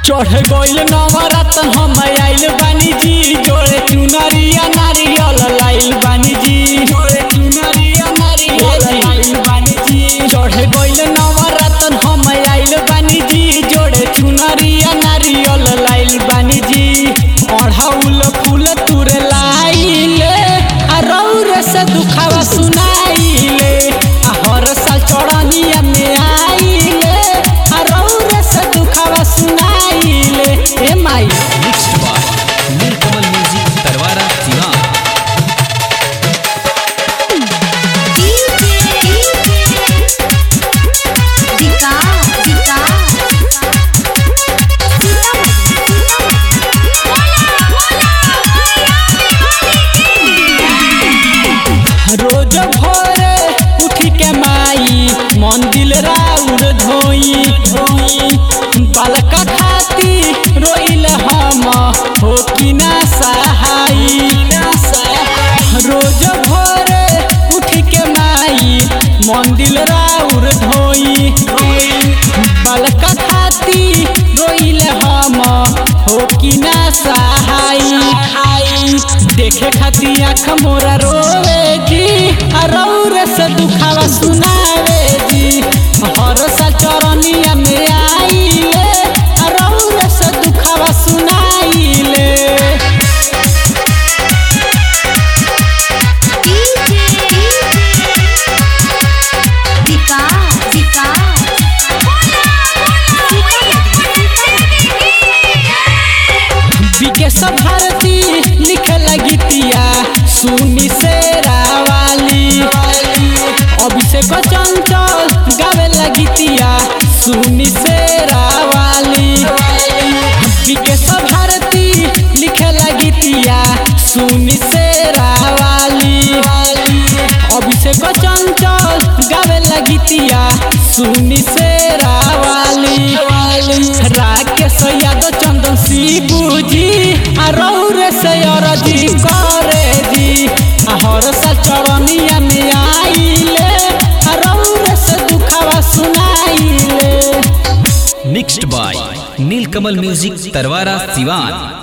चढ़ गइल नवरत्न हम आइल बानी जी जोड़े चुनरिया नारियल लाइल बानी जी जोड़े चुनरिया नारियल लाइल बानी जी चढ़ गइल नवरत्न हम आइल बानी जी जोड़े चुनरिया नारियल लाइल बानी जी अढ़ौल फूल तुरे लाइले आ रौर से दुखावा सुनाइले आ हर साल चढ़निया में आइले आ रौर से दुखावा सुनाइले ए माई mixed by Neelkamal music Tarwara Siwan रोज भोरे उठी के माई मंदिर राउर धोई धोई बालका खाती रोइल हम हो कि ना सहाई रोज भोरे उठी के माई मंदिर राउर धोई धोई बालका खाती रोइल हम हो कि ना सहाई देखे खाती आँख मोरा रोवे जी आ रौर से दुखावा सुनावे जी हर सा चरनिया में आइले आ रौर से दुखावा सुनाइले विकेश भारती लिखे लगतिया सुनी से रावाली अभिषेक चंचल गावे लगतिया सुनी से रावाली विकेश भारती लिखे लगतिया सुनी से रावाली अभिषेक चंचल गावे लगतिया सुनी से रावाली राकेश यादव चंदन शिबू जी आ रौर से अरजी करे जी आ हर सा चरनिया में आइले आ रौर से दुखावा सुनाइले mixed by Neelkamal music Tarwara Siwan